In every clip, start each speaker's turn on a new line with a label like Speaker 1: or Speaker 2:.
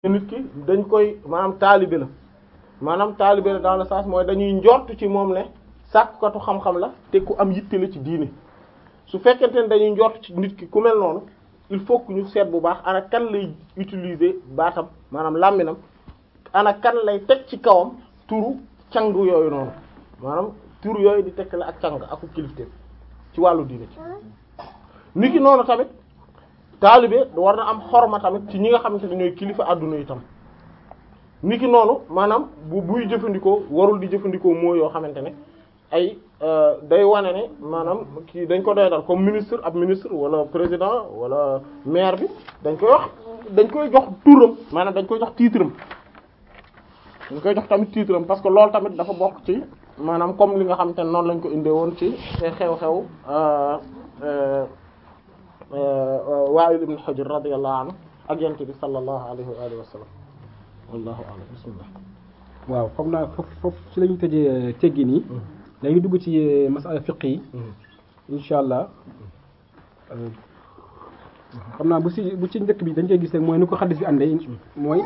Speaker 1: nit ki dañ koy maanaam taalibe la maanaam taalibe la dans le sens mooy dañuy njort ci moom ne sàkkatu xam-xam la te ku am yitte la ci diine su fekkente ne dañuy njort ci nit ki ku mel noonu il faut que ñu seet bu baax ana kan lay utiliser baatam maanaam làmminam ana kan lay teg ci kawam turu cangu yooyu noonu maanaam turu yooyu di tekk la ak càng aku kilifteef ci wàllu diine ci nit ki noonu tamit taalibe war na am xorma tamit ci ñi nga xamante ne ñooy kilifa àdduna itam nit ki noonu maanaam bu buy jëfandikoo warul di jëfandikoo moo yoo xamante ne ay day wane ne maanaam kii dañ ko doy dal comme ministre ab ministre wala président wala maire bi dañ koy wax dañ koy jox turam maanaam dañ koy jox titre am dañ koy jox tamit titre am parce que loolu tamit dafa bokk ci maanaam comme li nga xamante ne noonu lañ ko indee woon ci xew-xew Wa'il ibn Hujr radiyallahu anhu ak yonent bi sallallahu alayhi wa alihi wa sallam wallahu a'lam bismillah
Speaker 2: waaw foog naa foofu foofu ci la ñu tëjee teggi nii dañuy dugg ci masala fiq yi insha allah xam naa bu si bu ci njëkk bi dañ koy gis rek mooy ni ko xaddis bi àndee mooy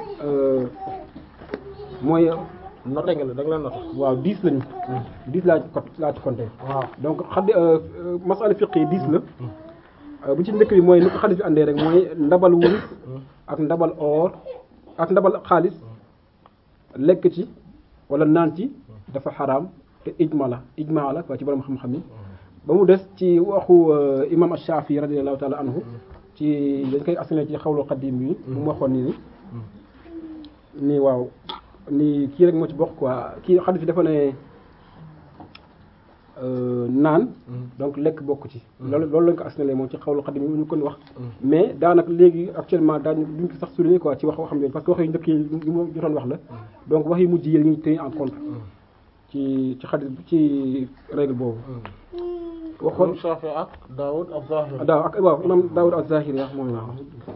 Speaker 2: mooy
Speaker 1: noté nga la da nga leen noté
Speaker 2: waaw dix lañu dix laa ci co laa ci compté
Speaker 1: waaw
Speaker 2: donc xaddi masala fiq yi dix la bu ci njëkk bi mooy ni ko xaddis bi àndee rek mooy ndabal wurus ak ndabal or ak ndabal xaalis lekk ci wala naan ci dafa xaraam te ijma la ijma la waa ci borom xam-xam yi ba mu des ci waxu imam Ash-Shafi radiyallahu ta'ala anhu ci dañ koy askan ci xawlu xadim bi mu waxoon ni ni nii waaw ni kii rek moo ci bokk quoi kii xadis bi dafa ne naan donc lekk bokk ci loolu loolu lañ ko askanale moom ci xawlu xadim yi ñu kon wax mais daanaka léegi actuellement daañu duñ ko sax souligner quoi ci wax waxam yooyu parce que wax yu njëkk yi yi moom jotoon wax la donc wax yu mujj yi la ñuy tenir en compte ci ci xadis ci règle boobu waxoon
Speaker 1: Shafi ak Daoud az-Zahiri
Speaker 2: daaw ak waaw imam Daoud az-Zahiri wax mooy waaw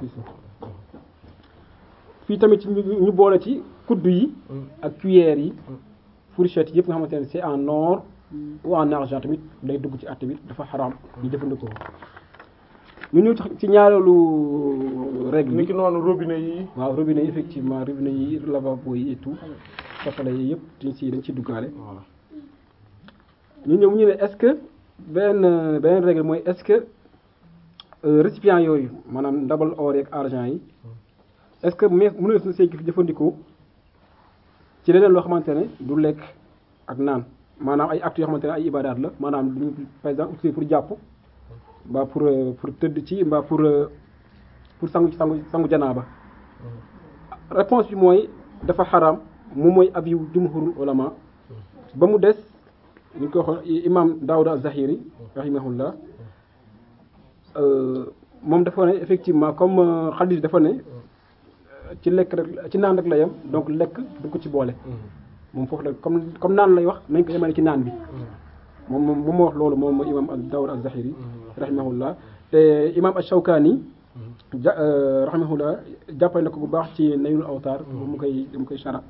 Speaker 2: fii tamit ci ñu boole ci kuddu yi ak cuillères yi fourchette yëpp nga xamante ne c'est en or ou en argent tamit day dugg ci àtte bi dafa xaraam ñu jëfandikoo ñu ñëw ci ñaareelu règle
Speaker 1: ni
Speaker 2: bi
Speaker 1: ki noonu robinet yi
Speaker 2: waaw robinet yi effectivement robinet yi lavabo yi et tout safale yi yëpp dañ ci dañ ciy duggaale ñu ñëw ñu ne est-ce que benn beneen règle mooy est-ce que récipient yooyu maanaam ndabal or ak argent yi est-ce que mais mën na see jëfandikoo ci leneen loo xamante ne du lekk ak naan maanaam ay actes yoo xamante ne ay ibadaat la maanaam duñu par exemple utiliser pour jàpp mbaa pour pour tëdd ci mbaa pour pour sangu sangu sangu janaaba réponse bi mooy dafa xaraam moom mooy avis jumhurul ulama ba mu des ñu ko waxoon imam Daawud az-Zahiri rahimahullah moom dafa ne effectivement comme xadis dafa ne ci lekk rek ci naan rek la yem donc lekk du ko ci boole moom foofu la comme comme naan lay wax nañ ko yemale ci naan bi moom moom moom moo wax loolu moom imam Daawud az-Zahiri rahimahullah te imam ash-Shawkani ja rahimahullah jàppale na ko bu baax ci Naylul Awtar bu mu koy mu koy shara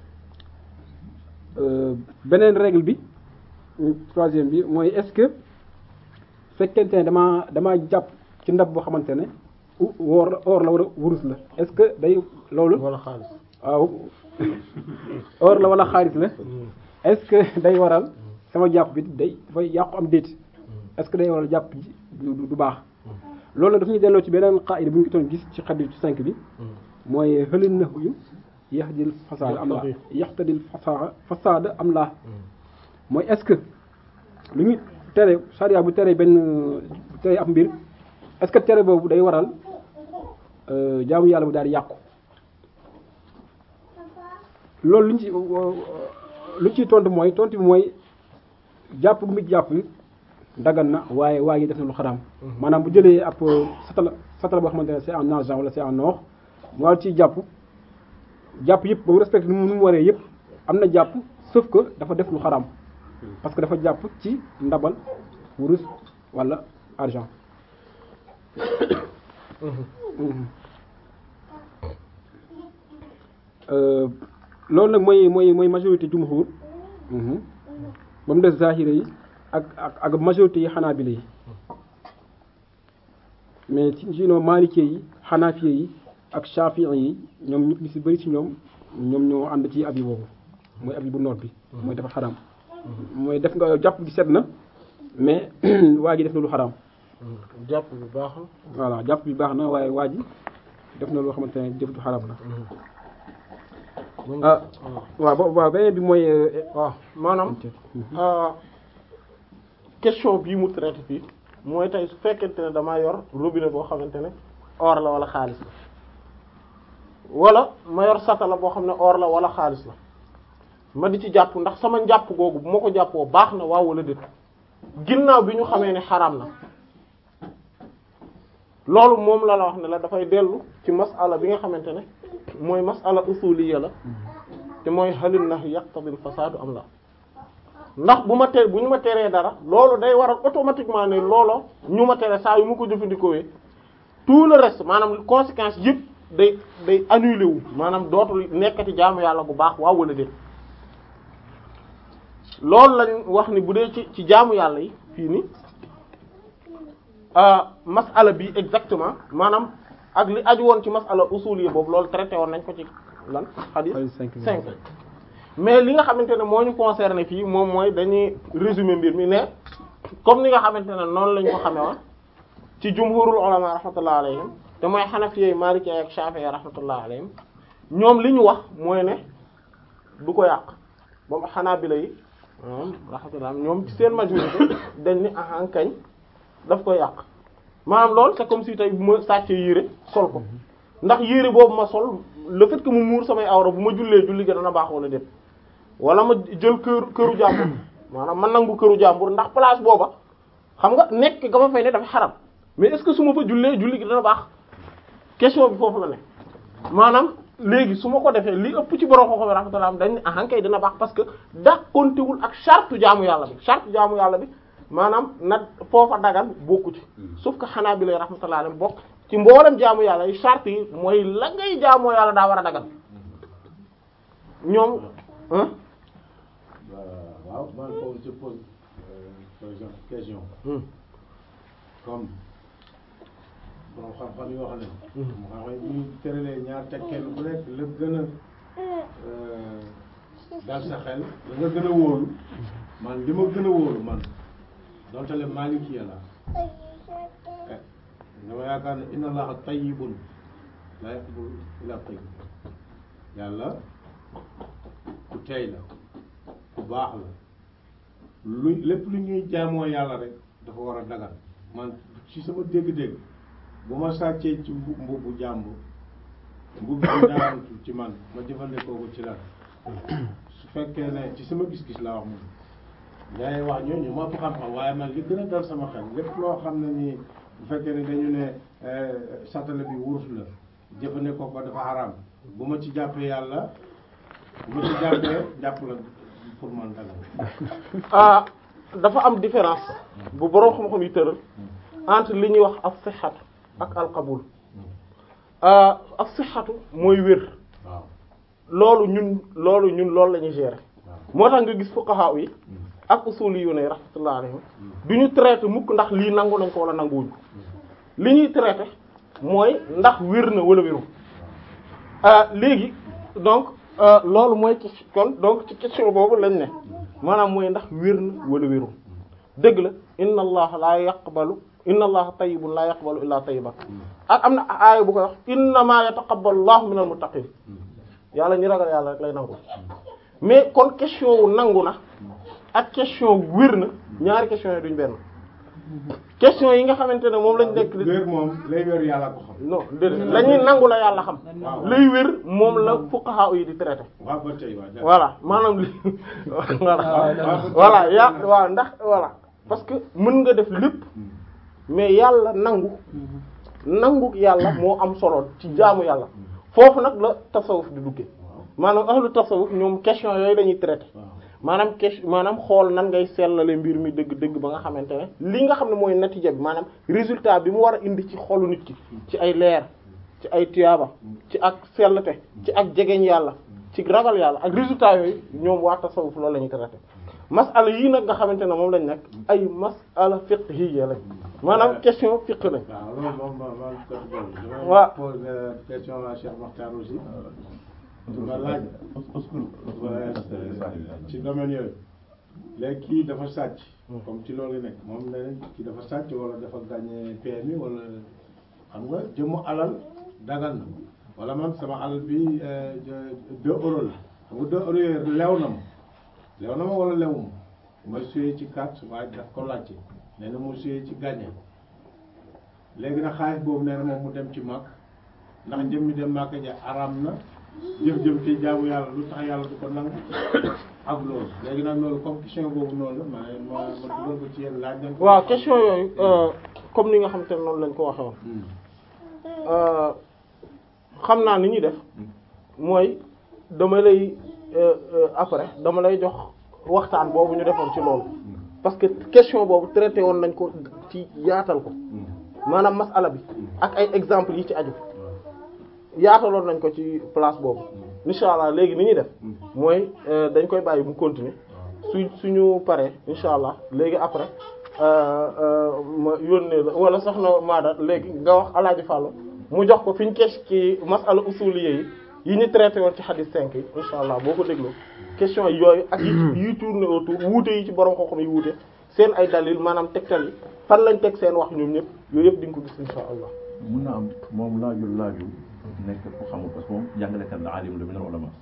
Speaker 2: beneen règle bi troisième bi mooy est-ce que fekkente ne damaa damaa jàpp ci ndab boo xamante ne woor or la wala wurus la est-ce que day loolu
Speaker 1: wala xaalis
Speaker 2: waaw or la wala xaalis la est-ce que day waral sama jàpp bi day dafay yàqu am déet est-ce que day waral jàpp ji du du baax loolu nag daf ñuy delloo ci beneen qaida bu ñu ko doon gis ci xadis ci cinq bi mooy xëlin na yu yaxdil fasaada am laa yaxtadil fasaada fasaada am laa mooy est-ce que lu ñu tere charia bu tere benn bu tere ab mbir est-ce que tere boobu day waral jaamu yàlla bu daal di yàqu loolu lu ñu ci lu ñu ciy tontu mooy tontu bi mooy jàpp gu mu jàpp dagan na waaye waa ji def na lu xaraam maanaam bu jëlee ab satala satala boo xamante ne c'est en argent wala c'est en or mu war ci jàpp jàpp yëpp ba mu respecté nu mu waree yëpp am na jàpp sauf que dafa def lu xaraam parce que dafa jàpp ci ndabal wurus wala argent loolu nag mooy mooy mooy majorité jumhur ba mu des zahira yi ak ak ak majorité yi xanaabila yi mais ci sinon maalikee yi xanaafiye yi ak Shafi'i yi ñoom ñu ci bëri ci ñoom ñoom ñoo ànd ci abi boobu mooy abi bu noot bi mooy dafa xaraam mooy def nga jàpp gi set na mais waa ji def na lu xaraam
Speaker 1: jàpp bi baax na
Speaker 2: voilà jàpp bi baax na waaye waa ji def na loo xamante ne jëf ju xaraam la ah waaw bo waaw beneen bi mooy
Speaker 1: waaw maanaam question bii mu traité fii mooy tey su fekkente ne damaa yor robinet boo xamante ne or la wala xaalis la wala ma yor satala boo xam ne or la wala xaalis la ma di ci jàpp ndax sama njàpp googu bu ma ko jàppoo baax na waaw wala déet ginnaaw bi ñu xamee ne xaraam na loolu moom la la wax ne la dafay dellu ci masala bi nga xamante ne mooy masala usuliyya la te mooy halin nahy yaqtadil fasaadu am la ndax bu ma te bu ñu ma teree dara loolu day waral automatiquement ne looloo ñu ma tere saa yu mu ko jëfandikoowee tout le reste maanaam conséquence yëpp day day annulé wu maanaam dootul nekkati jaamu yàlla bu baax waaw wala déet loolu lañ wax ni bu dee ci ci jaamu yàlla yi fii ni masala bi exactement maanaam ak li aju woon ci masala usul yi boobu loolu traité woon nañ ko ci lan hadith cinq mais li nga xamante ne moo ñu concerné fii moom mooy dañuy résumer mbir mi ne comme ni nga xamante ne noonu lañ ko xamee woon ci jumhurul ulama rahmatullah alayhim te mooy xanafiyey maliki ak shafi'i rahmatullah alayhim ñoom li ñu wax mooy ne du ko yàq moom xanaabila yi rahmatullah ñoom ci seen majorité dañ ni ahan kañ daf ko yàq maanaam loolu c'est comme si tey bu ma sàccee yére sol ko ndax yére boobu ma sol le fait que mu muur samay awra bu ma jullee julli ga dana baax wala déet wala ma jël kër këru jàmbur maanaam ma nangu këru jàmbur ndax place booba xam nga nekk ga ma fay ne dafa xaram mais est-ce que su ma fa jullee julli gi dana baax question bi foofu la ne maanaam léegi su ma ko defee li ëpp ci borom xoxo bi rahmatullah dañ ne ahan kay dina baax parce que dàqontewul ak charte jaamu yàlla bi charte jaamu yàlla bi maanaam nag foofa dagan bokku ci sauf que xanaa bi lay rahmatullah alayhi bokk ci mboolem jaamu yàlla yi charte yi mooy la ngay jaamoo yàlla daa war a dagan ñoom
Speaker 3: waaw man foofu je pose par exemple question comme borom xam-xam yi wax ne mu xam ne ñu tëralee ñaar teg kenn ku nekk la gën a dal sa xel la nga gën a wóolu man li ma gën a wóolu man donte le maliki la dama yaakaar ne inna allaha tayyibun la yaqbulu illa tayyib yàlla ku tey la ku baax la lu lépp lu ñuy jaamoo yàlla rek dafa war a dagal man ci sama dégg-dégg bu ma sàccee ci mbu mbubu jàmbur mbubu bi daantu ci man ma jëfandikoo ko ci lan su fekkee ne ci sama gis-gis laa wax moom day wax ñooñu ma ëpp xam-xam waaye man li gën a dal sama xel lépp loo xam ne nii bu fekkee ne dañu ne satala bi wurus la jëfandikoo ko dafa xaraam bu ma ci jàppee yàlla bu ma ci jàppee jàpp la pour man dagal
Speaker 1: ah dafa am différence bu borom xam-xam yi tëral entre li ñuy wax as-sihhatu ak al-qabul as-sihhatu mooy wér
Speaker 3: waaw
Speaker 1: loolu ñun loolu ñun loolu la ñuy gérer
Speaker 3: waaw
Speaker 1: moo tax nga gis fuqaha yi ak usuli yu ne rahmatullah alayhim du ñu traité mukk ndax lii nangu nañ ko wala nanguwuñ ko li ñuy traité mooy ndax wér na wala wéru léegi donc loolu mooy ci kon donc ci question boobu lañ ne maanaam mooy ndax wér na wala wéru dëgg la inna allaha la yaqbalu inna allaha tayyibun la yaqbalu illa tayyiban ak am na aaya bu koy wax innama yataqabbalu allahu minal muttaqin yàlla ñi ragal yàlla rek lay nangu mais kon question wu nangu na ak question wér na ñaari question yi duñ benn question yi nga xamante ne moom lañ nekk
Speaker 3: wér moom lay wér yàlla ko xam
Speaker 1: non déedéet la ñuy nangu la yàlla xam
Speaker 3: waaw.
Speaker 1: lay wér moom la fuqaha yi di traité
Speaker 3: waaw ba tey waa jàpp.
Speaker 1: voilà maanaam li voilà
Speaker 3: waaw.
Speaker 1: voilà ya waaw ndax voilà parce que mën nga def lépp mais yàlla nangu nangu yàlla moo am solo ci jaamu yàlla foofu nag la tasawuf di duggee
Speaker 3: waaw
Speaker 1: maanaam ahlu tasawuf ñoom question yooyu lañuy traité
Speaker 3: waaw
Speaker 1: maanaam question maanaam xool nan ngay sellale mbir mi dëgg-dëgg ba nga xamante ne li nga xam ne mooy natija bi maanaam résultat bi mu war a indi ci xolu nit ki ci ay leer ci ay tuyaaba ci ak sellte ci ak jegeñ yàlla ci ragal yàlla ak résultat yooyu ñoom waa tasawuf loolu la ñuy traité masala yii nag nga xamante ne moom lañ nekk ay masala fiqhiyya lañ maanaam question fiqh lañ
Speaker 3: waaw loolu moom ma ma côté boobu. damay
Speaker 1: Waaw.
Speaker 3: poser question à Cheikh Makhtar aussi. ma laaj. waaye ci domaine yooyu. léegi kii dafa sàcc. comme ci loolu nekk moom nee nañ kii dafa sàcc wala dafa gagné PMI wala xam nga jëmu alal dagan na wala man sama alal bi euh, deux euros la xam nga deux euros yooyu lew na ma lew na ma wala lewuma ma suyee ci carte waaye daf ko laajte nee na mu suyee ci gagné léegi nag xaalis boobu nee na moom mu dem ci màkk ndax jëm mi dem màkk ja araam na jëf-jëm ci jaamu yàlla lu tax yàlla du ko nangu ak loolu léegi nag loolu comme question boobu noonu la ma ma ma dugal ko ci yéen laaj nañ ko
Speaker 1: waaw question yooyu euh, comme ni nga xamante ne noonu lañ ko waxee woon
Speaker 3: Hmm.
Speaker 1: euh, xam naa ni ñuy def mooy dama lay euh, euh, après dama lay jox waxtaan boobu ñu defoon ci loolu parce que question boobu traité woon nañ ko ci yaatal ko maanaam masala bi ak ay exemples yi ci aju yaataloon nañ ko ci place boobu incha allah léegi ni ñuy def mooy euh, dañ koy bàyyi mu continuer su suñu paree incha allah léegi après euh, euh, ma yónnee la wala soxna Maada léegi nga wax Alaaji Fàllu mu jox ko fi ñu kes ci masala usuliyya yi yi ñu traité woon ci hadith 5 yi incha allah boo ko dégloo question yooyu ak yi yi tourné autour wuute yi ci borom xam-xam yi wuute seen ay dalil maanaam tegtal yi fan lañ teg seen wax ñoom ñëpp yooyu yëpp di nga ko gis incha allah.
Speaker 4: mun na am moom laajul laajul nekk ku xamul parce que moom jàngalekat la alim la min al ulama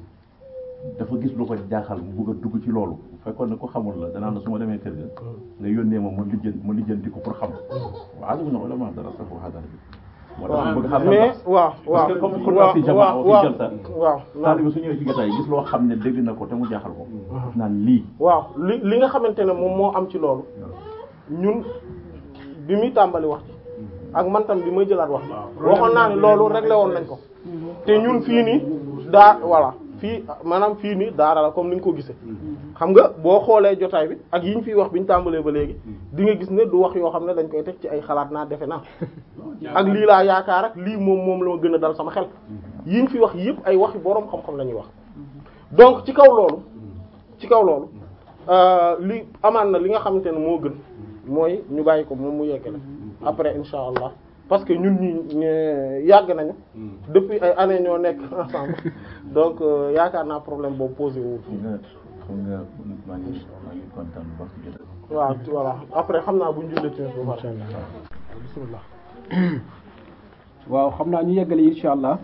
Speaker 4: dafa gis lu ko jaaxal mu bëgg a dugg ci loolu bu fekkoon ne ko xamul la danaan la su ma demee kër ga nga yónnee ma ma lijjan ma lijjanti ko pour xam wa alim min al ulama dara sa foo xaadar bi moo tax mu bëgg xam
Speaker 1: mais waaw waaw
Speaker 4: parce que comme kon
Speaker 1: waaw
Speaker 4: fi jamaa
Speaker 1: waaw
Speaker 4: fi
Speaker 1: waaw
Speaker 4: jalsa
Speaker 1: waaw
Speaker 4: taaliba su ñëwee ci jotaay gis loo xam ne dégg na ko te mu jaaxal ko daf naan lii
Speaker 1: waaw li li nga xamante ne moom moo am ci loolu ñun bi muy tàmbali wax ci ak man tam bi may jëlaat wax ci waxoon naa ni loolu réglé woon nañ ko te ñun fii nii daa voilà fii maanaam fii nii daara la comme ni nga ko gisee xam nga boo xoolee jotaay bi ak yi ñu fiy wax bi ñu tàmbalee ba léegi di nga gis ne du wax yoo xam ne dañ koy teg ci ay xalaat naa defe naa ak lii laa yaakaar ak lii moom moom la ma gën a dal sama xel yi ñu fi wax yëpp ay waxi boroom xam-xam la ñuy wax donc ci kaw loolu ci kaw loolu euh, li amaan na li nga xamante ne moo gën mooy ñu bàyyi ko moom mu yeggale après insha allah parce que ñun ñi ñe- yàgg nañu depuis ay années ñoo nekk ensemble donc euh, yaakaar naa problème boobu posé wu
Speaker 4: xam nga xam nga maa ngi maa ngi kontaan bu baax ci jotaay
Speaker 1: waaw voilà après xam naa bu ñu jullee ci ba pare bismillah
Speaker 2: waaw xam naa ñu yeggale insha allah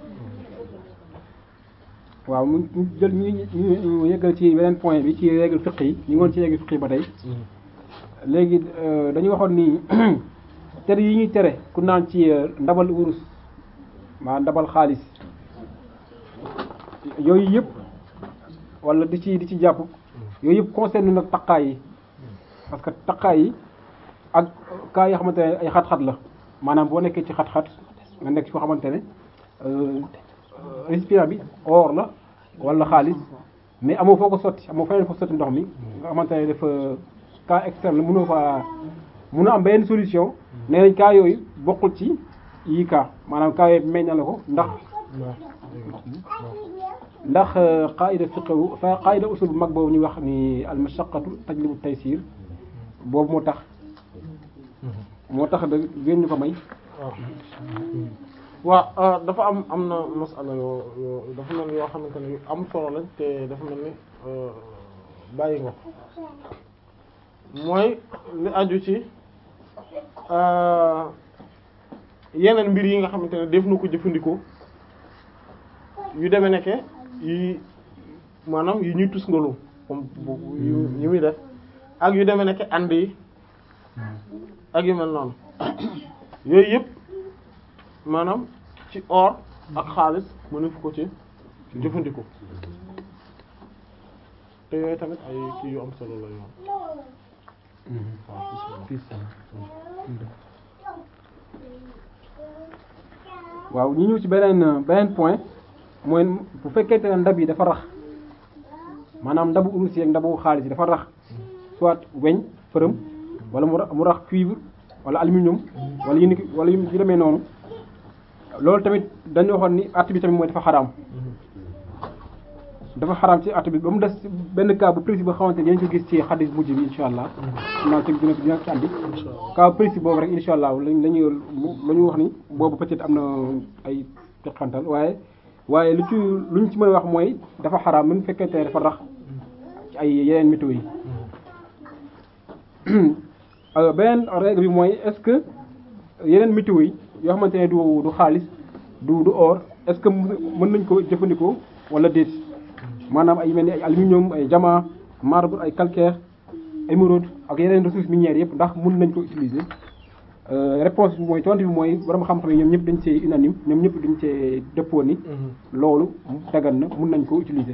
Speaker 2: waaw mu ñu jël ñu ñu ñu yeggal ci beneen point bi ci règle fiqh yi ñu ngi woon ci règle fiqh yi ba tey léegi euh, dañu waxoon ni tere yi ñuy tere ku naan ci euh, ndabal wurus maa ndabal xaalis yooyu yëpp wala di ci di ci jàpp yooyu yëpp concerne nag taqaay yi parce que taqaay yi ak kaa yoo xamante ne ay xat-xat la maanaam boo nekkee ci xat-xat nga nekk ci foo xamante ne euh, récipient bi or la wala xaalis mais amoo foo ko sotti amoo feneen foo sotti ndox mi nga xamante ne dafa cas extrême la mënoo fa mënoo am benn solution nee nañ cas yooyu bokkul ci yi cas maanaam cas yooyu meññ na la ko ndax ndax qaida fiqhu fa qaida usul bu mag boobu ñu wax ni al mashaqqatu tajlibu taysir boobu moo tax moo tax da ngeen ñu ko may
Speaker 1: waaw waaw dafa am am na masala yoo yoo dafa mel ni yoo xamante ne yu am solo lañ te dafa mel ni euh, bàyyi nga ko mooy li aju ci euh, yeneen mbir yi nga xamante ne def na ko jëfandikoo yu demee nekke yi maanaam yu ñuy tusngaloo comme bu yu yu muy def ak yu demee nekke ànd yi ak yu mel noonu yooyu yëpp maanaam ci or ak xaalis mënu fu ko ci jëfandikoo te yooyu tamit ay kii yu am solo la yoon
Speaker 2: waaw ñu ñëw ci beneen beneen point mooy bu fekkente ne ndab yi dafa rax maanaam ndabu urus yi ak ndabu xaalis yi dafa rax soit weñ përëm wala mu rax mu rax cuivre wala aluminium wala yu ni wala yu demee noonu loolu tamit dañu waxoon ni at bi tamit mooy dafa xaraam dafa xaraam ci at bi ba mu des benn cas bu précis boo xamante ni yéen ko gis ci xadis mujj bi insha allah naa ci dina dina ci andi cas précis boobu rek insha allah lañ la ñu la ñu wax ni boobu peut-être am na ay teqantal waaye waaye lu ci lu ñu ci mën a wax mooy dafa xaraam même fekkente ne dafa rax ci ay yeneen météo yi alors beneen règle bi mooy est-ce que yeneen météo yi yoo xamante ne du du xaalis du du or est-ce que mën nañ ko jëfandikoo wala déet maanaam ay mel ni ay aluminium ay diamant marbre ay calcaire émeraude ak yeneen ressources minières yëpp ndax mën nañ ko utiliser réponse bi mooy tontu bi mooy borom xam-xam yi ñoom ñëpp dañ see unanime ñoom ñëpp dañ see dëppoo ni loolu dagan na mën nañ ko utiliser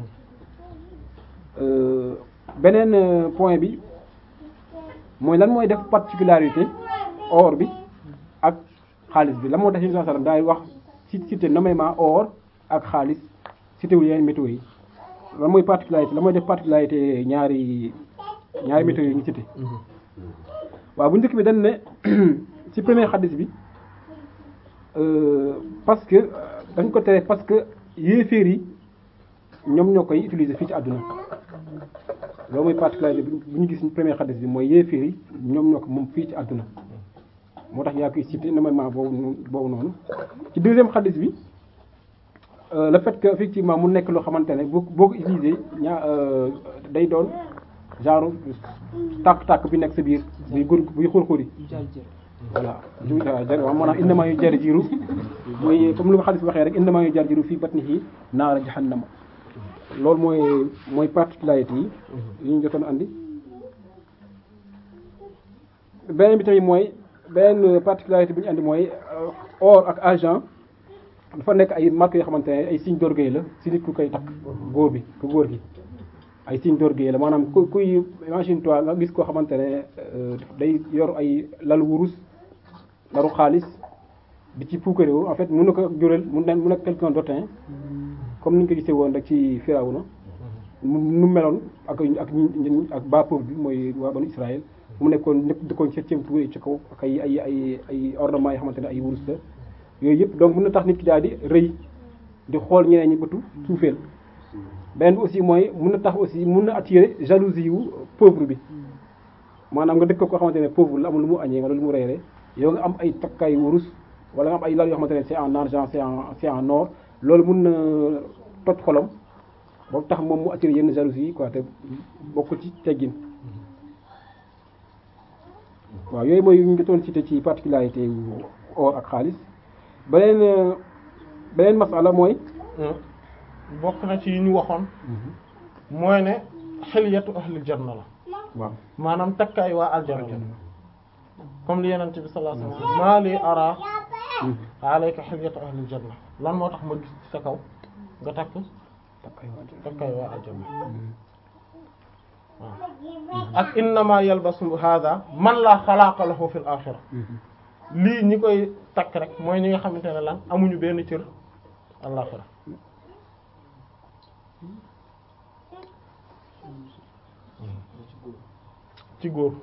Speaker 2: beneen point bi mooy lan mooy def particularité or bi ak xaalis bi la moo tax Yonent bi sallam daay wax ci cité nommément or ak xaalis cité wul yeneen météo yi lan mooy particularité la mooy def particularité ñaari ñaari météo yi ñu cité waaw bu njëkk bi dañ ne ci premier xadis bi parce que dañ ko tere parce que yéeféer yi ñoom ñoo koy utiliser fii ci àdduna loolu mooy particularité bu ñu gis premier xadis bi mooy yéeféer yi ñoom ñoo ko moom fii ci àdduna moo tax yaa koy cité normalement boobu boobu noonu ci deuxième xadis bi le fait que effectivement mu nekk loo xamante ne boo boo ko utilisé ñaa day doon genre tàkk-tàkk bi nekk sa biir buy gur buy xur-xuri voilà du jar waaw maanaam innamaa yu jar jiru mooy comme lu ko xadis bi waxee rek innamaa yu jar jiru fii batnihi naara jahannama loolu mooy mooy particularité yi yi ñu jotoon andi beneen bi tamit mooy beneen particularité bi ñu andi mooy or ak argent dafa nekk ay marques yoo xamante ne ay signe d'orgueil la si nit ku koy takk góor bi ku góor gi ay signe d'orgueil la maanaam ku kuy imagine toi nga gis koo xamante ne day yor ay lalu wurus lalu xaalis di ci puukaréewu en fait mun na ko jural mun na mun na quelqu'un d'autant comme ni ñu ko gisee woon rek ci Firawna nu meloon ak ak ñi ak bas peuple bi mooy waa banu Israël mu nekkoon ñëpp dëkkoon septième tour ci kaw ak ay ay ay ay ornements yoo xamante ne ay wurus la yooyu yëpp donc mën na tax nit ki daal di rëy di xool ñeneen ñi bëtu suufeel beneen bi aussi mooy mën na tax aussi mën na attirer jalousie wu pauvre bi maanaam nga dëkk ko xamante ne pauvre la amul lu mu añee wala lu mu reeree yow nga am ay takkaay wurus wala nga am ay lal yoo xamante ne c'est en argent c'est en c'est en or loolu mën na toj xolam ba tax moom mu attirer yenn jalousie yi quoi te bokkul ci teggin waaw yooyu mooy yu ñu jotoon cité ci particularité or ak xaalis beneen beneen masala mooy
Speaker 1: bokk na ci yi ñu waxoon mooy ne xiliyatu ahlil janna la
Speaker 2: waaw
Speaker 1: maanaam takkaay waa aljanna la comme li yenente bi sallallahu alayhi wasallam maa li ara alayka xiliyatu ahlil janna lan moo tax ma gis ci sa kaw nga takk takkaay waa aljanna waaw ak innama yalbasu hada man la xalaaqa lahu fil axira lii ñi koy takk rek mooy ñi nga xamante ne lan amuñu benn cër àllaxira ci góor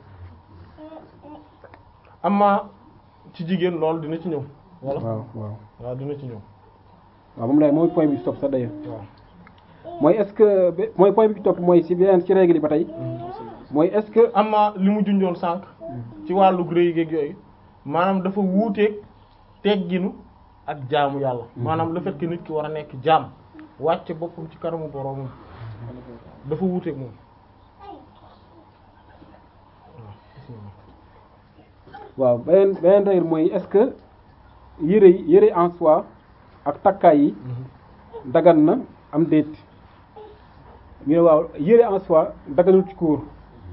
Speaker 1: amma ci jigéen loolu dina ci ñëw wala
Speaker 2: waaw waaw
Speaker 1: waaw dina ci ñëw
Speaker 2: waaw moom lay mooy point bi stop sax d'ailleurs
Speaker 1: waaw
Speaker 2: mooy est-ce que ba- mooy point bi topp mooy si beneen ci règle yi ba tey mooy est-ce que
Speaker 1: amma li mu junjoon sànq ci wàllu gré géeg yooyu maanaam dafa wuuteeg tegginu ak jaamu yàlla maanaam le fait que nit ki war a nekk jaam wàcce boppam ci kanamu boroomam dafa wuuteeg moom
Speaker 2: waaw beneen beneen règle mooy est-ce que yére yi yére en soi ak takkaay yi dagan na am déet ñu ne waaw yére en soi daganul ci góor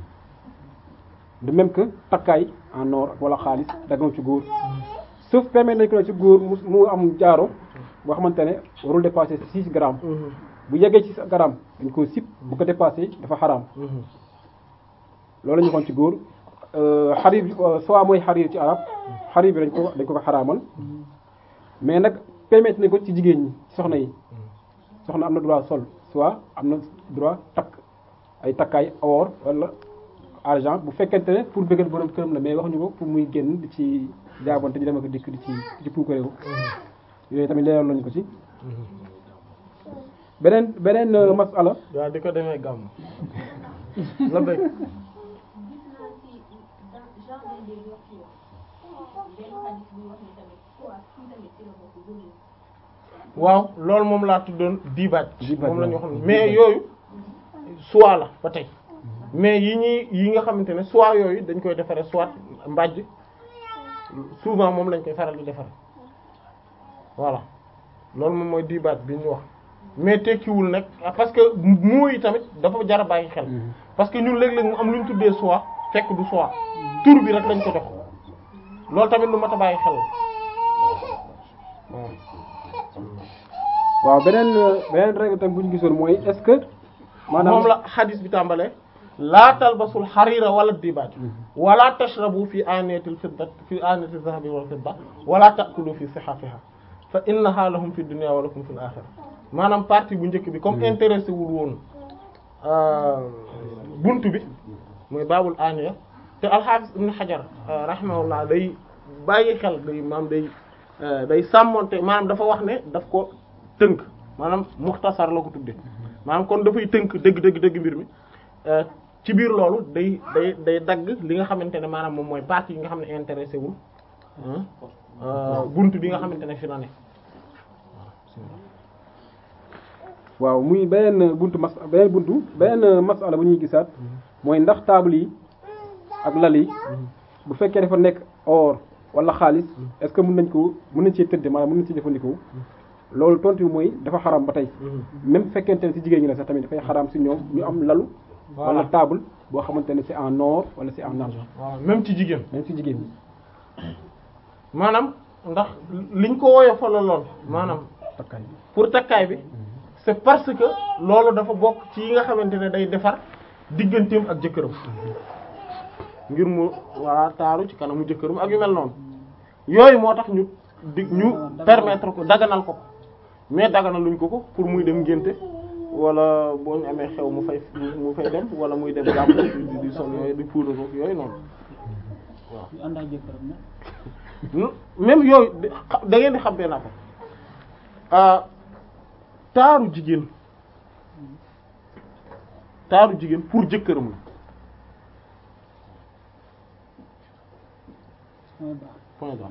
Speaker 2: de même que takkaay en or wala xaalis daganul ci góor sauf permettre nañ ko ne ci góor mu mu am jaaro boo xamante ne warul dépasser six grammes bu yeggee ci grammes dañ ko sip bu ko dépassé dafa xaraam loolu la ñu waxoon ci góor xarir bi soit mooy xarir ci arab xarir bi dañ ko dañ ko ko xaraamal mais nag permettre nañ ko ci jigéen ñi ci soxna yi soxna am na droit sol soit am na droit takk ay takkaay or wala argent bu fekkente ne pour bëggal borom këram la mais waxuñu ko pour muy génn di ci jaabante di dem ak dikk di ci di ci puukareewu yooyu tamit leeral nañu ko ci beneen beneen euh, masala
Speaker 1: waaw di ko demee gàmm la bëgg
Speaker 5: gis naa ci dans jardin des vertus benn xadis buy wax ni tamit soit kii tamit ci la bokk gëmul
Speaker 1: waaw loolu moom laa tuddoon diibaaj
Speaker 2: Diibaaj,
Speaker 1: moom la ñu
Speaker 2: waaw.
Speaker 1: xam ne mais yooyu soit la ba tey mais yi ñuy yi nga xamante ne soit yooyu dañ koy defaree soit mbàjj souvent moom lañ koy faral di defaree voilà loolu moom mooy diibaaj bi ñu wax mais tekkiwul nag parce que mooy tamit dafa jar a bàyyi xel parce que ñun léeg-léeg mu am lu ñu tuddee soit fekk du soit tur bi rek lañ ko jox loolu tamit lu mat a bàyyi xel la waaw.
Speaker 2: waaw beneen euh, beneen règle tam bu ñu gisoon mooy est-ce que maanaam
Speaker 1: moom la xadis bi tàmbalee laa talbasul xariira wala dibaaj wala tashrabu fi aniyatil fidda fi aniyatil zahabi wal fidda wala ta'kulu fi sihafiha fa innaha lahum fi dunya wa lakum fil akhirah maanaam partie bu njëkk bi comme intéressé wul woon buntu bi mooy baabul aniya te alxaafis ibn xajar rahimahullah day bàyyi xel day maam day day sàmmonte maanaam dafa wax ne daf ko tënk maanaam muxtasar la ko tudde maanaam kon dafay tënk dëgg dëgg dëgg mbir mi ci biir loolu day day day dagg li nga xamante ne maanaam moom mooy partie yi nga xam ne intéressé wul buntu bi nga xamante ne fi na ne
Speaker 2: waaw muy beneen buntu mas beneen buntu beneen masala bu ñuy gisaat mooy ndax table yi ak lal yi bu fekkee dafa nekk or wala xaalis est-ce que mën nañ ko mën nañ cee tëdd maanaam mën nañ ci jëfandikoo loolu tontu bi mooy dafa xaram ba tey même fekkente ne ci jigéen ñi la sax tamit dafay xaram ci ñoom ñu am lalu wala table boo xamante ne c'est en or wala c'est en argent
Speaker 1: waaw même ci jigéen
Speaker 2: même ci jigéen ñi
Speaker 1: maanaam ndax liñ ko woyofal lool maanaam
Speaker 2: takkaay bi
Speaker 1: pour takkaay bi c'est parce que loolu dafa bokk ci yi nga xamante ne day defar digganteem ak jëkkëram ngir mu walla taaru ci kanamu jëkkëram ak yu mel noonu yooyu moo tax ñu di ñu permettre ko daganal ko mais daganaluñ ko ko pour muy dem ngénte wala boo ñu amee xew mu fay mu fay dem wala muy dem gàmm di di sol yooyu di puudar ko yooyu noonu
Speaker 6: yu ànd ak jëkkëram nag
Speaker 1: même yooyu da ngeen di xam benn affaire taaru jigéen taaru jigéen pour jëkkëram la
Speaker 6: mooy baax
Speaker 1: point barre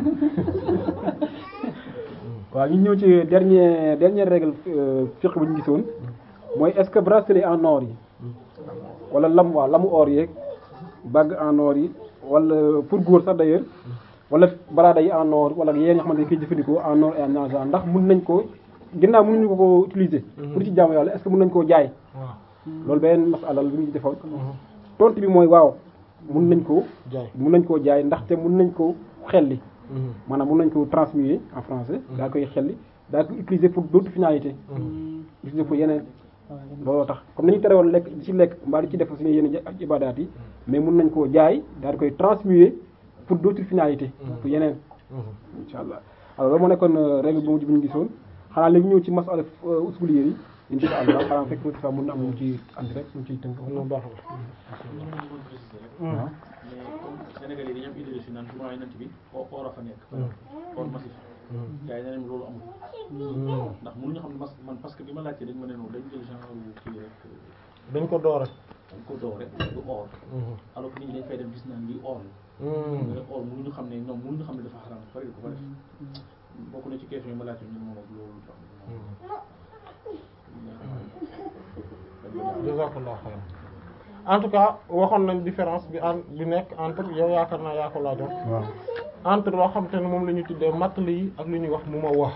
Speaker 2: waaw ñu ñëw ci dernier dernière règle fiqh bu ñu gisoon mooy est-ce que bracelet en or yi wala lam waaw lamu or yeeg bague en or yi wala pour góor sax d'ailleurs wala baraada yi en or wala yéen ñoo xamante ne koy jëfandikoo en or et en argent ndax mun nañ ko ginnaaw mënuñu ko ko utiliser. pour ci jaamu yàlla est-ce que mun nañ koo jaay.
Speaker 1: waaw
Speaker 2: loolu beneen masala la bu ñu defoon. tontu bi mooy waaw mun nañ koo.
Speaker 1: jaay
Speaker 2: mun nañ koo jaay ndaxte mun nañ koo xelli. maanaam mun nañ ko transmuer en français. daa koy xelli daa koy utiliser pour d'autres finalités. utiliser pour yeneen. looloo tax comme nañu tere woon lekk di ci lekk mbaa di ci def suñu yenn ibadaat yi mais mun nañ koo jaay daal di koy transmuer pour d'autres finalités. pour yeneen. incha allah alors loolu moo nekkoon règle bu mujj bi ñu gisoon xanaa léegi ñëw ci masala usuliyé yi incha allah xanaa fekk mu fa mun na am lu ci andi rek ñu ciy tënk.
Speaker 1: lu baax la.
Speaker 2: waaw.
Speaker 7: mais comme Sénégalais yi dañoo am idée si naan jumaa yi nant bi or or a fa nekk. or massif. gars yi nee nañ loolu amul. ndax mënuñu xam ne mas man parce que bi ma laajtee dañ ma ne noonu dañ jël genre kii rek
Speaker 1: dañ ko doore.
Speaker 7: dañ ko doore du or. alors que nit ñi dañ fay dem gis naan lii or la. mais or mënuñu xam ne ñoom mënuñu xam ne dafa xaraam bari ko fa def. bokk na ci question yi ma laajte ñun moom ak loolu tax.
Speaker 1: jazakallah xayran en tout cas waxoon nañ différence bi en bi nekk entre yow yaakaar naa yaa ko laajoon
Speaker 2: waaw.
Speaker 1: entre loo xam te ne moom la ñuy tuddee matli yi ak lu ñuy wax mu ma wax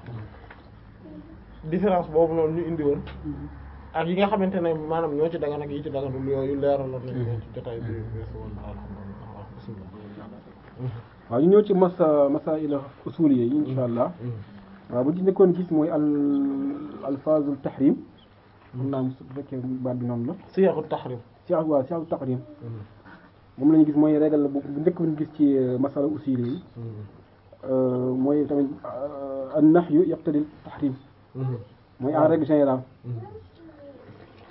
Speaker 1: différence boobu noonu ñu indi woon ak yi nga xamante ne maanaam ñoo ci dagan ak yi ci daganul yooyu leeraloon nañ ko ci jotaay bi weesu woon alhamdulillah bismillah
Speaker 2: waaw ñu ñëw ci masa masail usuliyé yi insha allah waaw bu ci nekkoon gis mooy al alfazul tahrim mun naa su fekkee baat bi noonu la
Speaker 1: siyaxu tahrim
Speaker 2: si waaw si tahrim moom la ñu gis mooy règle bu bu njëkk bu ñu gis ci masala usuliyé yi mooy tamit an nahyu yaqtadi tahrim mooy en règle générale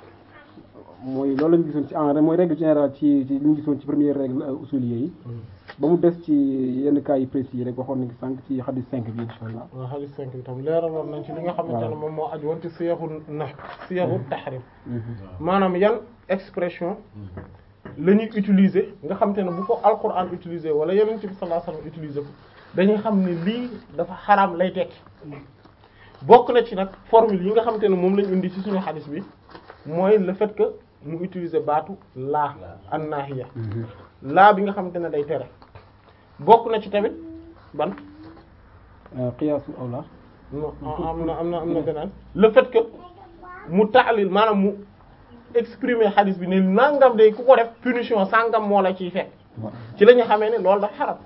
Speaker 2: mooy loolu la ñu gisoon ci en mooy règle générale ci ci li ñu gisoon ci première règle usuliyé yi ba mu des ci yenn cas yi précis yi rek waxoon nañ sànq ci xadis 5 bi insha allah
Speaker 1: waaw hadith 5 bi tam leeraloon nañ ci li nga xamante ne moom moo aju woon ci siyaxu na siyaxu tahrim maanaam yan expression la ñuy utiliser nga xamante ne bu ko alquran utiliser wala yeneen ci bi sallallahu alayhi wasallam utiliser ko dañuy xam ne lii dafa xaraam lay tekki bokk na ci nag formule yi nga xamante ne moom lañ indi ci suñu hadith bi mooy le fait que mu utiliser baatu laa an nahiya laa bi nga xamante ne day tere bokk na ci tamit ban
Speaker 2: qiyaasul awla
Speaker 1: non am na am na am na beneen le fait que mu taalil maanaam mu exprimer hadith bi ne nangam day ku ko def punition sangam moo la ciy fekk ci la ñu xamee ne loolu dafa xaram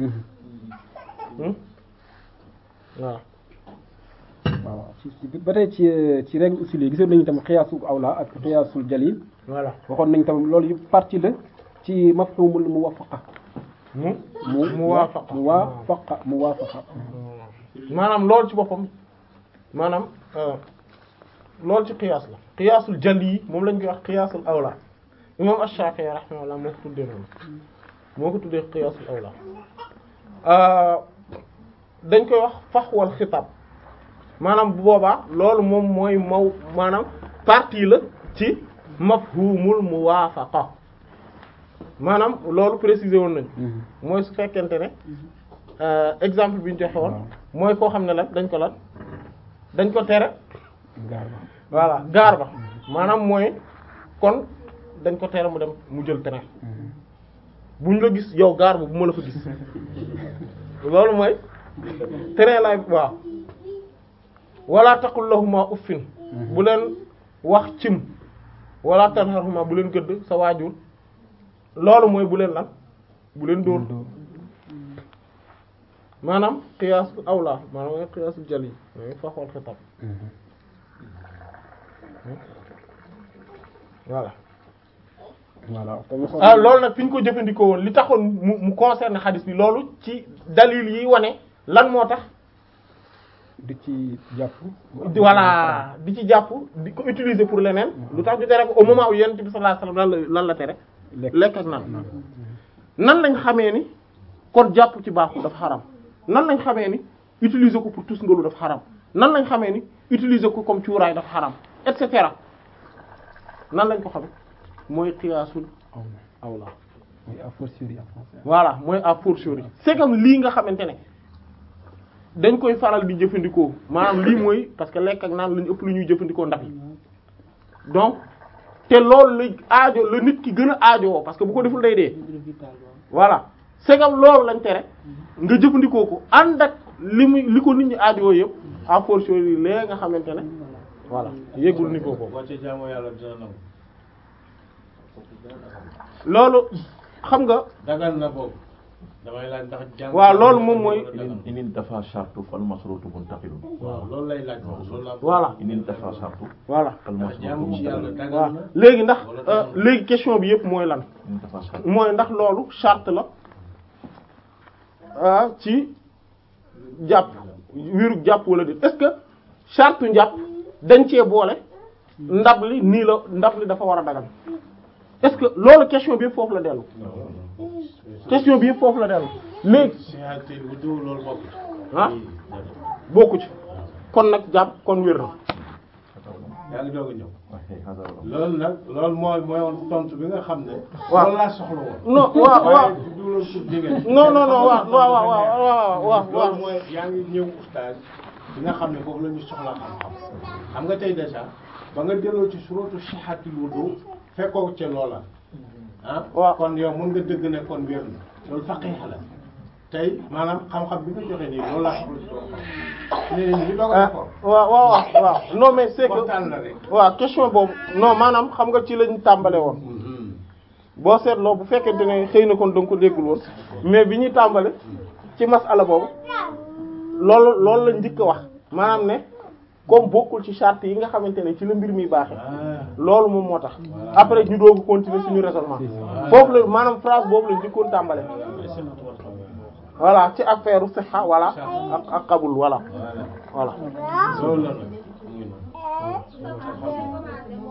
Speaker 1: waaw
Speaker 2: waaw ci ci ba tey ci ci règle usul yi gisoon nañu tam xiyaasul awla ak xiyaasul jalil
Speaker 1: voilà
Speaker 2: waxoon nañ tam loolu yëpp partie la ci mafhumul muwafaqa
Speaker 1: mu
Speaker 2: mu
Speaker 1: muwaafaqa
Speaker 2: muwaafaqa muwaafaqa
Speaker 1: maanaam loolu ci boppam maanaam euh, loolu ci qiyaas la qiyaasul jali yi moom lañ koy wax qiyaasul awla imam Ash-Shafi'i rahimahullah moo ko tuddee noonu moo ko tuddee qiyaasul awla euh, dañ koy wax faxwal xitaab maanaam bu boobaa loolu moom mooy maw maanaam partie la ci mafhumul muwaafaqa maanaam loolu préciser woon nañ mooy su fekkente ne euh, exemple bi ñu joxe woon mooy koo xam ne lan dañ ko lan dañ ko tere
Speaker 2: gaar ba
Speaker 1: voilà gaar ba maanaam mooy kon dañ ko tere mu dem mu jël train buñ la gis yow gaar ba bu ma la fa gis loolu mooy train laay waaw wala taqul lahuma uffin bu leen wax cim wala tanharhuma bu leen gëdd sa waajur loolu mooy bu leen lan bu leen dóor maanaam qiyaas awla maanaam mooy qiyaasul jali mooy faxwal xitab voilà
Speaker 2: voilà tamit xool
Speaker 1: ah loolu nag fi ñu ko jëfandikoo woon li taxoon mu mu concerne xadis bi loolu ci dalil yi wane lan moo tax
Speaker 2: di ci jàpp
Speaker 1: voilà di ci jàpp di ko utiliser pour leneen lu tax ñu tere ko au moment où yonent bi sallallahu alayhi wasallam lan la lan la tere
Speaker 2: lekk
Speaker 1: lekk ak naan nan lañ xamee ni kon jàpp ci baaxul dafa xaram nan lañ xamee ni utiliser ko pour tus ngalu dafa xaram nan lañ xamee ni utiliser ko comme cuuraay dafa xaram et cetera nan lañ ko xamee mooy qiyaasul awla
Speaker 2: mooy a fortiori en français
Speaker 1: voilà mooy à fortiori c'est comme lii nga xamante ne dañ koy faral di jëfandikoo maanaam lii mooy parce que lekk ak naan lañu ëpp lu ñuy jëfandikoo ndab yi donc te loolu la aajo la nit ki gën a aajowoo parce que bu ko deful day dee voilà c'est comme loolu lañ tere nga jëfandikoo ko ànd ak li muy li ko nit ñi aajowoo yëpp à fortiori lee nga xamante ne voilà yëgul niveau boobu
Speaker 3: boo ci jaamoo yàlla dina nangu
Speaker 1: loolu xam nga
Speaker 3: dagan na boobu damay laaj ndax jàng
Speaker 1: waaw loolu moom mooy
Speaker 4: inin inin dafa shartu fal masrutu muntaqilun
Speaker 3: waaw loolu lay laaj moom loolu laa
Speaker 1: voilà
Speaker 4: inin dafa shartu
Speaker 1: voilà
Speaker 4: fal
Speaker 3: ndax
Speaker 4: masrutu
Speaker 3: jaamu ci yàlla
Speaker 4: muntaqilun
Speaker 1: waaw
Speaker 3: dagan na
Speaker 1: léegi ndax euh, léegi question bi yëpp mooy lan
Speaker 4: inin dafa shartu
Speaker 1: mooy ndax loolu charte la ah ci jàpp wiiru jàpp wala déet est-ce que charte njàpp dañ cee boole ndab li nii la ndab li dafa war a dagal est-ce que loolu question bi yëpp foofu la dellu question bi yëpp foofu la dellu léegi
Speaker 3: sihaati bu dul loolu bokk
Speaker 1: ah bokku ci kon nag jàpp kon wér na
Speaker 3: yaa ngi doog a ñëw
Speaker 4: ok hada wala
Speaker 3: loolu nag loolu mooy mooy woon tontu bi nga xam ne
Speaker 1: Waaw.
Speaker 3: loolu laa soxla woon
Speaker 1: non waaw waaw
Speaker 3: waaye du loolu pour jigéen
Speaker 1: non non non waaw waaw waaw waaw waaw waaw
Speaker 3: loolu mooy yaa ngi ñëw ustaas bi nga xam ne foofu la ñu soxla xam-xam xam nga tey déjà ba nga delloo ci suratu sihatil wudu fekkoo ca loola ah
Speaker 1: Waaw.
Speaker 3: kon yow mën nga dëgg ne kon wér na loolu faqih la tey maanaam xam-xam bi nga joxe nii loolu laa soxla ci loolu xam ne ñu doog a
Speaker 1: ah
Speaker 3: d'accord
Speaker 1: waaw waaw waaw waaw non mais c'est que
Speaker 3: waxtaan la rek
Speaker 1: waaw question boobu non maanaam xam nga ci lañ tàmbale woon boo seetloo bu fekkente ne xëy na kon da nga ko déggul woon mais bi ñuy tàmbale ci masala boobu loolu loolu la njëkk a wax maanaam ne comme bokkul ci charte yi nga xamante ne ci la mbir mi baaxee
Speaker 3: ah
Speaker 1: loolu moom moo tax après ñu doogu continuer suñu raisonnement foofu la maanaam phrase boobu la njëkkoon tàmbale voilà ci affaire siha voilà ak ak qabul voilà voilà
Speaker 3: loolu la nag mu ngi noonu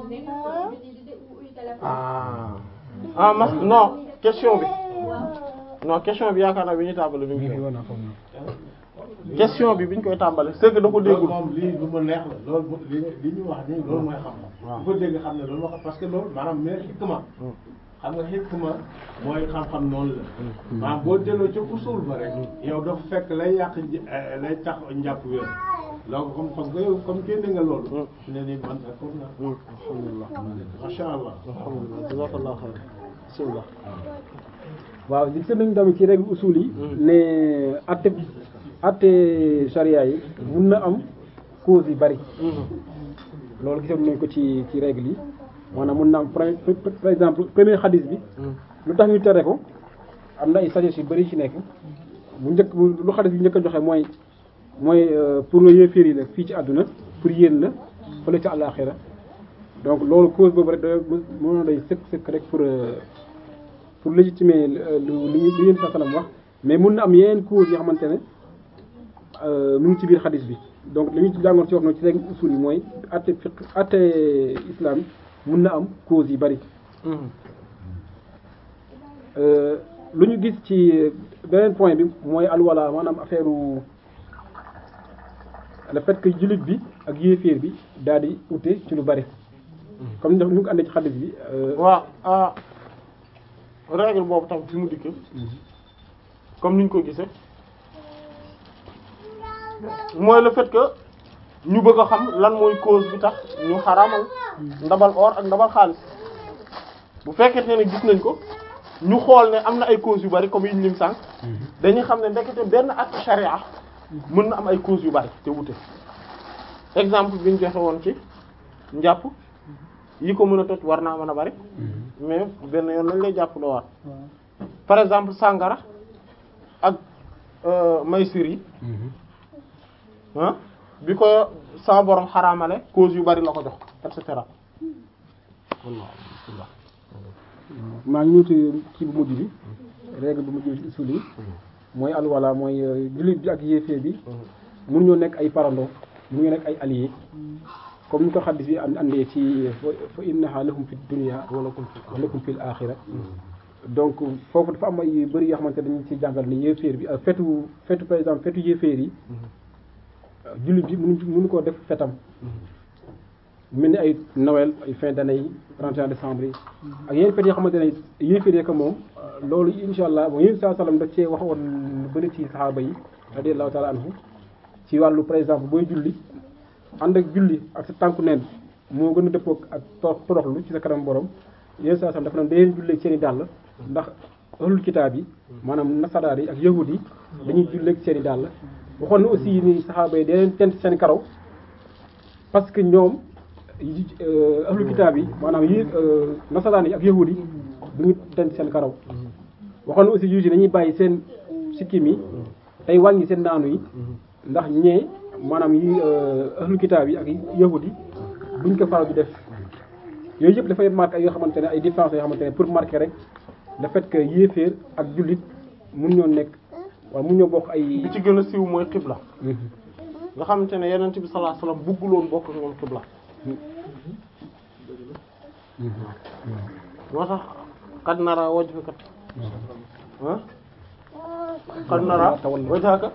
Speaker 1: ah ah mas non question bi non question bi yaakaar naa bi ñu tàmbali bi
Speaker 2: mi ngi
Speaker 1: ñu
Speaker 2: fi
Speaker 1: koy
Speaker 2: woon foog na
Speaker 1: question bi bi ñu koy tàmbali c'est que da ko
Speaker 3: loolu
Speaker 1: déggul
Speaker 3: moom lii lu ma neex la loolu li li ñu wax nii loolu mooy xam-xam. bu ko dégg xam ne loolu wax parce que loolu maanaam mais xikma xam nga xikma mooy xam-xam noonu la. maanaam boo delloo ca usul ba rek. yow dafa fekk lay yàq nj- eh, lay tax njàpp wér. donc comme parce que yow comme génne nga loolu. ne ni man d'accord naa.
Speaker 1: alhamdulillah
Speaker 3: macha allah.
Speaker 1: alhamdulillah jazakallahu khair bismillah
Speaker 2: waaw gis nañu tamit ci règle usul yi ne atte atte charia yi mun na am cause yu bari loolu gisoon nañ ko ci ci règle yi maanaam mun na am par par exemple premier xadis bi lu tax ñu tere ko am na ay sagesse yu bari ci nekk bu njëkk bu lu xadis bi njëkk a joxe mooy mooy euh, pour yéeféer yi la fii ci àdduna pour yéen la fële ci àllaaxira donc loolu cause boobu rek da mënoon day sëkk sëkk rek pour euh, pour légitimer euh, lu lu ñu lu yéen sa salam wax mais mun na am yeneen cause yoo xamante ne euh, mu ngi ci biir xadis bi donc li ñu ci jàngoon ci wax noonu ci règle usul yi mooy atte fiq atte islam yi mun na am cause yi bari Euh, lu ñu gis ci beneen point bi mooy alwala maanaam affaire le fait que jullit bi ak yéeféer bi daal di ute ci lu bari comme ñu ñu ko àndee ci xadis bi euh,
Speaker 1: waaw ah règle boobu tam fi mu dikkee comme niñ ko gisee mooy le fait que ñu bëgg a xam lan mooy cause bi tax ñu xaraamal ndabal or ak ndabal xaalis bu fekkente ne gis nañ ko ñu xool ne am na ay cause yu bari comme yi ñu lim sànq dañuy xam ne ndekete benn acte charia mën na am ay cause yu bari te wute exemple bi ñu joxe woon ci njàpp yi ko mën a toj war naa mën a bari mais benn yoon lañ lay jàpp doo war par exemple sàngara ak euh, maysir yi ah bi ko sama borom xaraamale cause yu bari la ko jox et cetera
Speaker 2: maa ngi ñëwti ci bu mujj bi règle bu mujj bi ci usul yi mooy alwala mooy euh, jullit bi ak yéeféer bi mun ñoo nekk ay parando mun ñoo nekk ay alliés comme ni ko xaddis bi and andee ci fa innaha lahum fi dunya wa lakum fil axira donc foofu dafa am ay yu bëri yoo xamante ne dañu ci jàngal ni yéeféer bi fetu fetu par exemple fetu yéeféer yi jullit bi mënu mënu koo def fetam mel ni ay Noël ay fin d'année yi 31 décembre yi ak yeneen fête yoo xamante ne yéeféer yi ko moom loolu insha allah bon yéen saa sallam da cee waxoon lu bëri ci saxaaba yi radiyallahu taala anhu ci wàllu par exemple booy julli ànd ak julli ak sa tànku neen moo gën a dëppoo ak to- toroxlu ci sa kanam borom yéen saa sallam dafa naan dangeen jullee seen i dàll ndax ahlul kitaab yi maanaam nasaraar yi ak yahud yi dañuy jullee seen i dàll waxoon na aussi ni saxaaba yi dangeen tent seen karaw parce que ñoom yi ahlul kitaab yi maanaam yi nasaraan yi ak yahud yi du ñu tent seen karaw waxoon na aussi juge yi dañuy bàyyi seen sikkim yi tey wàññi seen naanu yi ndax ñee maanaam yi ahlul kitaab yi ak yahud yi buñ ko faral di def yooyu yëpp dafay marqué ay yoo xamante ne ay différences yoo xamante ne pour marquer rek le fait que yéeféer ak jullit mun ñoo nekk wala mun ñoo bokk ay
Speaker 1: bi ci gën a siiw mooy xibla nga xamante ne yeneen bi sallallahu alayhi wasallam bugguloon bokk ak ñoom xibla moo tax qad nara wajhaka ah qad nara wajhaka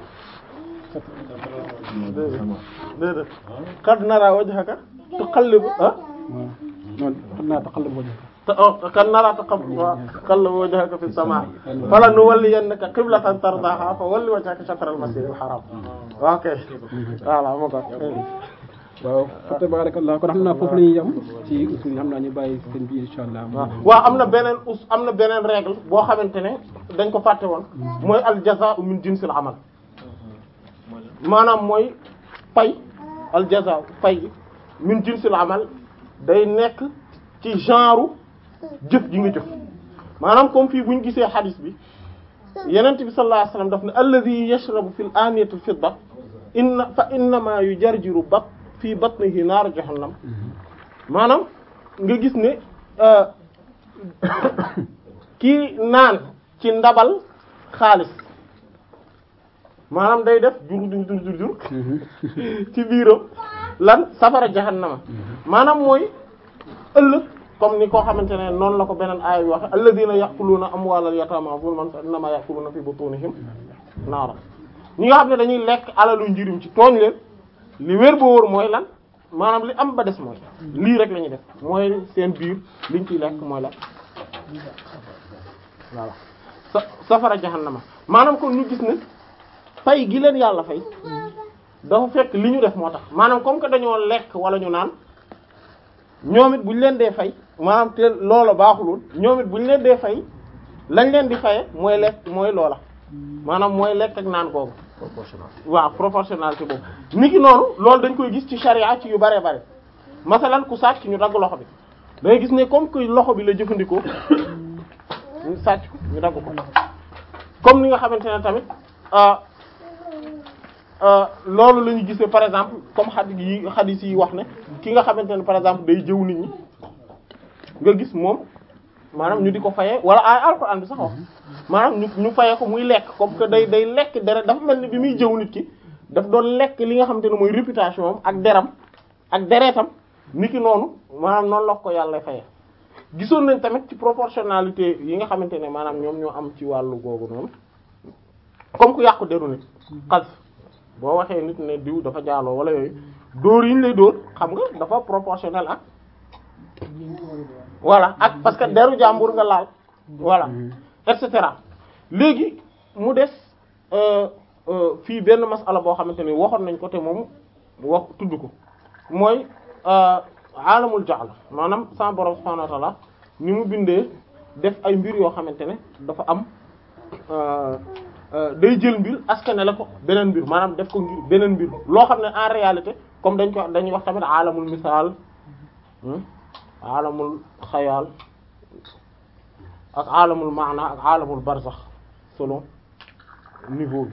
Speaker 1: déedéet déedéet qad nara wajhaka tuqallibu ah
Speaker 2: waaw non xam naa taxal la
Speaker 1: te oh kan nara taqallubu wajhaka fi samaa fala nuwalliyannaka qiblatan tardaha fa walli wajhaka shatr al-masjid al-haram ok voilà moo ko
Speaker 2: waaw fa tabarakallah kon xam naa foofu la ñuy yem ci usul yi xam naa ñu bàyyi seen bi insha allah
Speaker 1: waaw waaw am na beneen us am na beneen règle boo xamante ne dañ ko fàtte woon mooy al jazaa'u min jinsil amal maanaam mooy pay al jazaa'u pay min jinsil amal day nekk ci genre jëf ji nga jëf maanaam comme fii bu ñu gisee xadis bi yenent bi sallallahu alayhi wasallam daf ne alladhi yashrabu fil aniyati fidda inna fa innama yujarjiru bat fii batnihi naar jahannam maanaam nga gis ne kii naan ci ndabal xaalis maanaam day def jur jur jur jur jur ci biiram lan safara jahannama maanaam mooy ëllëg comme ni koo xamante ne noonu la ko beneen aaya bi waxe alladhina ya'kuluna amwalal yatama zulman fa innama ya'kuluna fi butunihim naara ñi nga xam ne dañuy lekk alalu njirim ci tooñ leen li wér boo wóor mooy lan maanaam li am ba des mooy lii rek la ñuy def mooy seen biir liñ ciy lekk mooy la voilà sa safara jahannama maanaam kon ñu gis ne fay gi leen yàlla fay dafa fekk li ñu def moo tax maanaam comme que dañoo lekk wala ñu naan ñoom it bu ñu leen dee fay maanaam te loola baaxulul ñoom it bu ñu leen dee fay lañ leen di faye mooy lekk mooy loola maanaam mooy lekk ak naan googu waaw proportionnalité boobu ni ki noonu loolu dañ koy gis ci charia ci yu bare bare masalan ku sàcc ñu dagg loxo bi da ngay gis ne comme que loxo bi la jëfandikoo ñu sàcc ko ñu dagg ko comme ni nga xamante ne tamit loolu la ñu gisee par exemple comme xadis yi xadis yi wax ne ki nga xamante ne par exemple day jëw nit ñi nga gis moom maanaam ñu di ko fayee wala ay alxuraan bi sax wax maanaam ñu ñu fayee ko muy lekk comme que day day lekk deret dafa mel ni bi muy jëw nit ki daf doon lekk li nga xamante ne mooy réputation am ak deram ak deretam ni ki noonu maanaam noonu la ko yàlla fayee gisoon nañ tamit ci proportionnalité yi nga xamante ne maanaam ñoom ñoo am ci wàllu googu noonu comme ku yàqu deru nit xas boo waxee nit ne diw dafa jaaloo wala yooyu dóor yi ñu lay dóor xam nga dafa proportionnel ak voilà ak parce que deru jàmbur nga laal voilà et cetera léegi mu des fii benn masala boo xamante ni waxoon nañ ko te moom wax tudd ko mooy alamul jahl maanaam sa borom subhanahu wa ta'ala ni mu bindee def ay mbir yoo xamante ne dafa am day jël mbir askane la ko beneen mbir maanaam def ko ngir beneen mbir loo xam ne en réalité comme dañ ko dañuy wax tamit alamul misaal alamul xayaal ak alamul maana ak alamul barzax selon niveau bi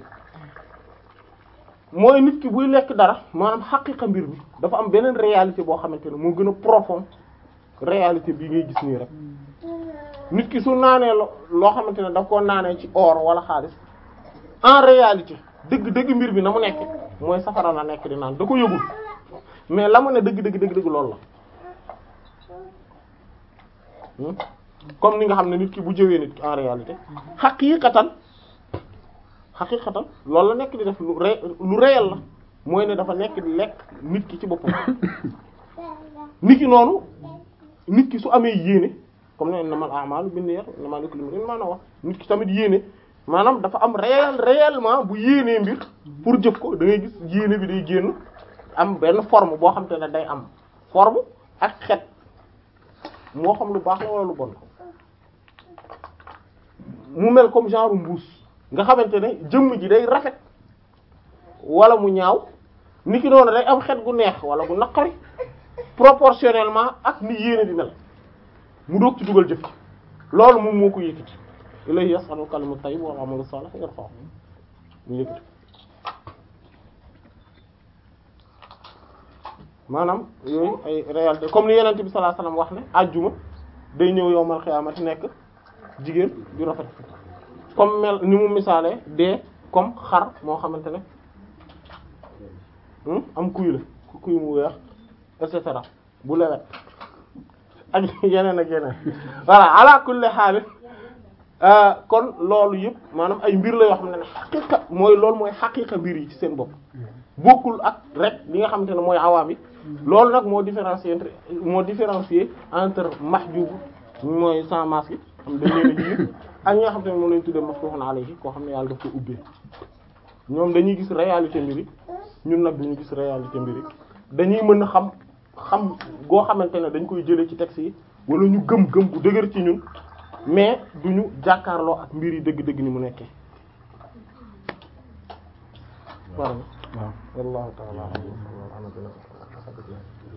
Speaker 1: mooy nit ki buy lekk dara maanaam xaqiqa mbir mi dafa am beneen réalité boo xamante ne moo gën a profond réalité bii ngay gis nii rek nit ki su naanee loo xamante ne daf koo naanee ci or wala xaalis en réalité dëgg dëgg mbir bi na mu nekk mooy safara la nekk di naan da ko yëgul mais la mu ne dëgg dëgg dëgg dëgg loolu la comme ni nga xam ne nit ki bu jëwee nit ki en réalité xaqiiqatan xaqiiqatan loolu la nekk di def lu ré lu réel la mooy ne dafa nekk di lekk nit ki ci boppam nit ki noonu nit ki su amee yéene comme ne innamal a'malu binniyat innamaa likulli imri'in maa nawaa nit ki tamit yéene maanaam dafa am réel réellement bu yéenee mbir pour jëf ko da ngay gis yéene bi day génn am benn forme boo xam te ne day am forme ak xet moo xam lu baax la wala lu bon mu mel comme genre mbuus nga xamante ne jëmm ji day rafet wala mu ñaaw ni ki noonu day am xet gu neex wala gu naqari proportionnellement ak ni yéene di mel mu doog ci dugal jëf ci loolu moom moo ko yëkkati ilayhi yas'alu kalimu tayyib wal amalu salih yarfa'u mu yëkkati maanaam yooyu ay réalité comme ni yenente bi sallallahu alayhi wasallam wax ne ajjuma day ñëw yowmal xiyaamati nekk jigéen ju rafet comme mel ni mu misaale dee comme xar moo xamante ne am kuy la kuy mu weex et cetera bu lewet ak yeneen ak yeneen voilà ala kulli xaal kon loolu yëpp maanaam ay mbir la yoo xam ne ne xaqiqa mooy loolu mooy xaqiqa mbir yi ci seen bopp bokkul ak rek li nga xamante ne mooy awaam yi loolu nag moo différencier entre moo différencier entre mahjub mooy sans masque xam dañ leen a yiir ak ñi nga xam te ne moom lañ tuddee maftuhun alayhi koo xam ne yàlla daf ko ubbee ñoom dañuy gis réalité mbiri ñun nag duñu gis réalité mbiri dañuy mën a xam xam goo xamante ne dañ koy jëlee ci texte yi wala ñu gëm gëm gu dëgër ci ñun mais duñu jàkkaarloo ak mbir yi dëgg-dëgg ni mu nekkee waaw wallahu ta'ala a'lam